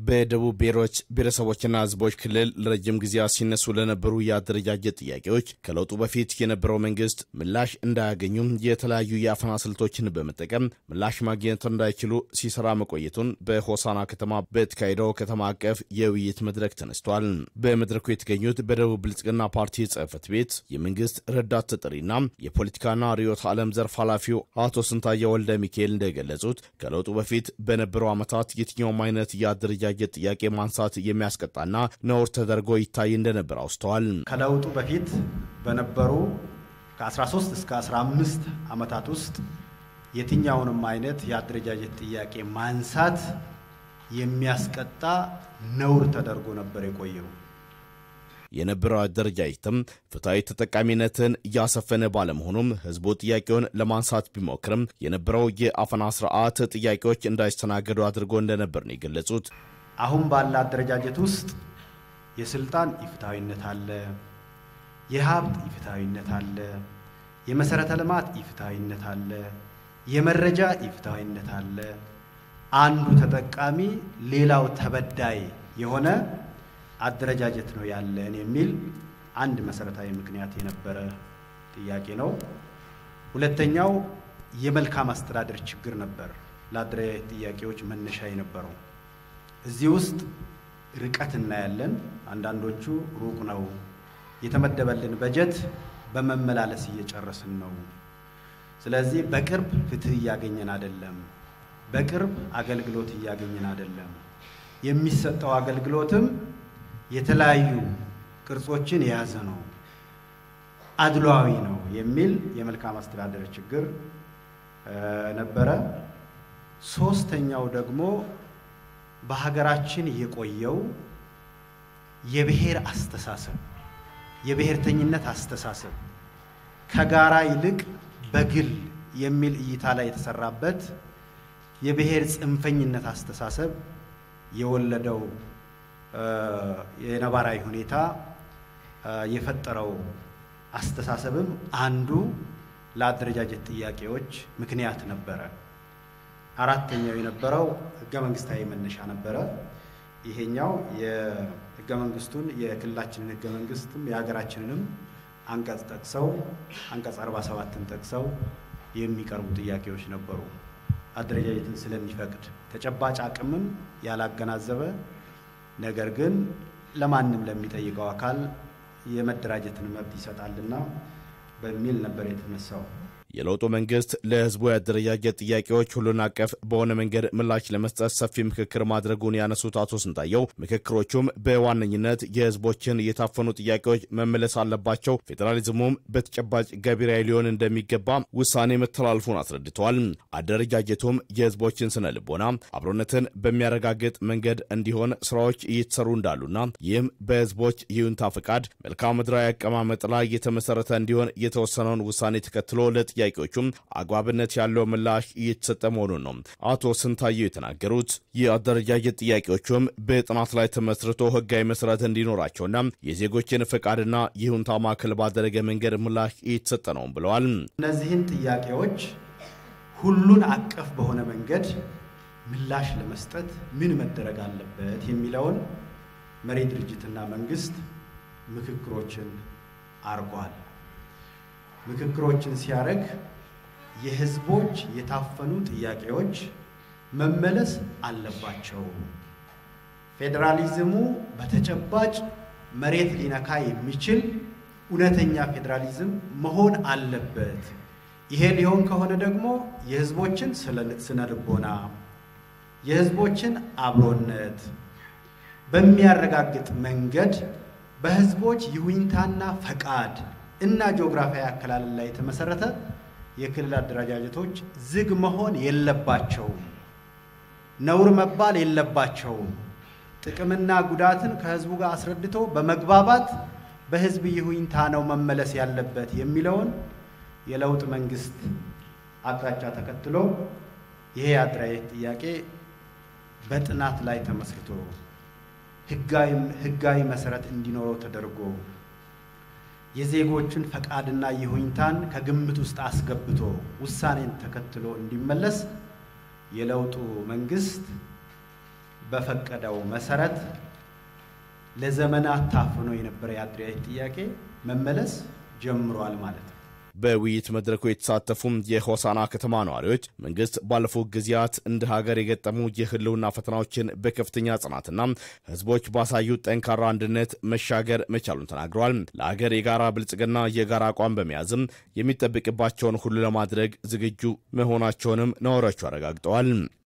በደቡብ ብሔሮች ብሔረሰቦችና ሕዝቦች ክልል ለረጅም ጊዜያት ሲነሱ ለነበሩ የአደረጃጀት ጥያቄዎች ከለውጡ በፊት የነበረው መንግስት ምላሽ እንዳያገኙም የተለያዩ የአፈና ስልቶችን በመጠቀም ምላሽ ማግኘት እንዳይችሉ ሲሰራ መቆየቱን በሆሳና ከተማ በተካሄደው ከተማ አቀፍ የውይይት መድረክ ተነስቷል። በመድረኩ የተገኙት በደቡብ ብልጽግና ፓርቲ ጽህፈት ቤት የመንግስት ረዳት ተጠሪና የፖለቲካና ርዕዮተ ዓለም ዘርፍ ኃላፊው አቶ ስንታየ ወልደ ሚካኤል እንደገለጹት ከለውጡ በፊት በነበሩ ዓመታት የትኛውም አይነት የአደረጃጀት ጥያቄ ማንሳት የሚያስቀጣና ነውር ተደርጎ ይታይ እንደነበር አውስተዋል። ከለውጡ በፊት በነበሩ ከ13 እስከ 15 ዓመታት ውስጥ የትኛውንም አይነት የአደረጃጀት ጥያቄ ማንሳት የሚያስቀጣ ነውር ተደርጎ ነበር የቆየው። የነበረው አደረጃጀትም ፍትሐዊ ተጠቃሚነትን እያሰፈነ ባለመሆኑም ህዝቡ ጥያቄውን ለማንሳት ቢሞክርም የነበረው የአፈና ስርዓት ጥያቄዎች እንዳይስተናገዱ አድርጎ እንደነበር ነው የገለጹት። አሁን ባለ አደረጃጀት ውስጥ የስልጣን ኢፍትሐዊነት አለ፣ የሀብት ኢፍትሐዊነት አለ፣ የመሰረተ ልማት ኢፍትሐዊነት አለ፣ የመረጃ ኢፍትሐዊነት አለ። አንዱ ተጠቃሚ ሌላው ተበዳይ የሆነ አደረጃጀት ነው ያለን የሚል አንድ መሰረታዊ ምክንያት የነበረ ጥያቄ ነው። ሁለተኛው የመልካም አስተዳደር ችግር ነበር ለአደረጃጀት ጥያቄዎች መነሻ የነበረው። እዚህ ውስጥ ርቀት እናያለን። አንዳንዶቹ ሩቅ ነው፣ የተመደበልን በጀት በመመላለስ እየጨረስን ነው። ስለዚህ በቅርብ ፍትህ እያገኘን አይደለም፣ በቅርብ አገልግሎት እያገኘን አይደለም። የሚሰጠው አገልግሎትም የተለያዩ ቅርጾችን የያዘ ነው፣ አድሏዊ ነው የሚል የመልካም አስተዳደር ችግር ነበረ። ሶስተኛው ደግሞ በሀገራችን የቆየው የብሔር አስተሳሰብ የብሔርተኝነት አስተሳሰብ ከጋራ ይልቅ በግል የሚል እይታ ላይ የተሰራበት የብሔር ጽንፈኝነት አስተሳሰብ የወለደው የነባራዊ ሁኔታ የፈጠረው አስተሳሰብም አንዱ ለአደረጃጀት ጥያቄዎች ምክንያት ነበረ። አራተኛው የነበረው ህገ መንግስታዊ መነሻ ነበረ። ይሄኛው የህገ መንግስቱን የክልላችንን ህገ መንግስትም የሀገራችንንም አንቀጽ ጠቅሰው አንቀጽ 47ን ጠቅሰው የሚቀርቡ ጥያቄዎች ነበሩ። አደረጃጀትን ስለሚፈቅድ ተጨባጭ አቅምን ያላገናዘበ ነገር ግን ለማንም ለሚጠይቀው አካል የመደራጀትን መብት ይሰጣልና በሚል ነበር የተነሳው። የለውጡ መንግስት ለህዝቡ የአደረጃጀት ጥያቄዎች ሁሉን አቀፍ በሆነ መንገድ ምላሽ ለመስጠት ሰፊ ምክክር ማድረጉን ያነሱት አቶ ስንታየው ምክክሮቹም በዋነኝነት የህዝቦችን የታፈኑ ጥያቄዎች መመለስ አለባቸው፣ ፌዴራሊዝሙም በተጨባጭ ገቢራዊ ሊሆን እንደሚገባ ውሳኔ መተላለፉን አስረድተዋል። አደረጃጀቱም የህዝቦችን ስነ ልቦና አብሮነትን በሚያረጋግጥ መንገድ እንዲሆን ስራዎች እየተሰሩ እንዳሉና ይህም በህዝቦች ይሁንታ ፈቃድ መልክዓ ምድራዊ አቀማመጥ ላይ የተመሰረተ እንዲሆን የተወሰነውን ውሳኔ ተከትሎ ለጥያ ጥያቄዎቹም አግባብነት ያለው ምላሽ እየተሰጠ መሆኑን ነው አቶ ስንታየው የተናገሩት። የአደረጃጀት ጥያቄዎቹም በጥናት ላይ ተመስርቶ ህጋዊ መሰረት እንዲኖራቸውና የዜጎችን ፈቃድና ይሁንታ ማዕከል ባደረገ መንገድ ምላሽ እየተሰጠ ነው ብለዋል። እነዚህን ጥያቄዎች ሁሉን አቀፍ በሆነ መንገድ ምላሽ ለመስጠት ምን መደረግ አለበት የሚለውን መሪ ድርጅትና መንግስት ምክክሮችን አርጓል። ምክክሮችን ሲያደርግ የህዝቦች የታፈኑ ጥያቄዎች መመለስ አለባቸው። ፌዴራሊዝሙ በተጨባጭ መሬት ሊነካ የሚችል እውነተኛ ፌዴራሊዝም መሆን አለበት። ይሄ ሊሆን ከሆነ ደግሞ የህዝቦችን ስነ ልቦና፣ የህዝቦችን አብሮነት በሚያረጋግጥ መንገድ በህዝቦች ይሁኝታና ፈቃድ እና ጂኦግራፊያዊ አከላለል ላይ የተመሰረተ የክልል አደረጃጀቶች ዝግ መሆን የለባቸውም። ነውር መባል የለባቸውም። ጥቅምና ጉዳትን ከህዝቡ ጋር አስረድቶ በመግባባት በህዝብ ይሁኝታ ነው መመለስ ያለበት የሚለውን የለውጥ መንግስት አቅጣጫ ተከትሎ ይሄ የአደረጃጀት ጥያቄ በጥናት ላይ ተመስርቶ ህጋዊ መሰረት እንዲኖረው ተደርጎ የዜጎችን ፈቃድና ይሁኝታን ከግምት ውስጥ አስገብቶ ውሳኔን ተከትሎ እንዲመለስ የለውጡ መንግስት በፈቀደው መሰረት ለዘመናት ታፍኖ የነበረ የአደረጃጀት ጥያቄ መመለስ ጀምሯል ማለት ነው። በውይይት መድረኩ የተሳተፉም የሆሳና ከተማ ነዋሪዎች መንግስት ባለፉት ጊዜያት እንደ ሀገር የገጠሙ የህልውና ፈተናዎችን በከፍተኛ ጽናትና ህዝቦች ባሳዩት ጠንካራ አንድነት መሻገር መቻሉን ተናግረዋል። ለሀገር የጋራ ብልጽግና የጋራ አቋም በመያዝም የሚጠበቅባቸውን ሁሉ ለማድረግ ዝግጁ መሆናቸውንም ነዋሪዎቹ አረጋግጠዋል።